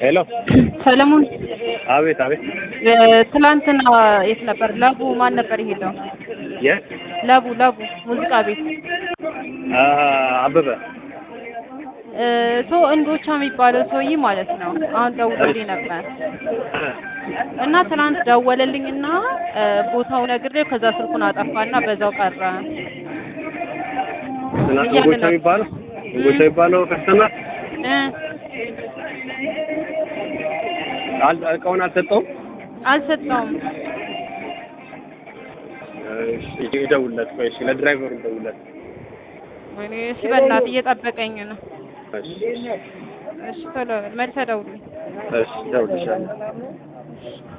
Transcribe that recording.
ሄሎ ሰለሞን አቤት አቤት እ ትላንትና የት ነበር? ለቡ ማን ነበር የሄደው? የት ለቡ ለቡ ሙዚቃ ቤት አ አበበ እ ሶ እንዶቻ የሚባለው ሰውዬ ማለት ነው። አሁን ደውሎልኝ ነበር እና ትናንት ደወለልኝና እ ቦታው ነግሬው ከዛ ስልኩን አጠፋና በዛው ቀረ። ትናንት እያለ ጎቻ ነው። የሚባለው ጎቻ የሚባለው ክርስትና እ አል- እቃውን አልሰጠውም አልሰጠውም። እሺ ይደውልለት ቆይ እሺ ለድራይቨሩ ይደውልለት ወይኔ እሺ፣ በእናትህ እየጠበቀኝ ነው። እሺ እሺ ቶሎ መልሰህ ደውልልኝ። እሺ ይደውልልሻለሁ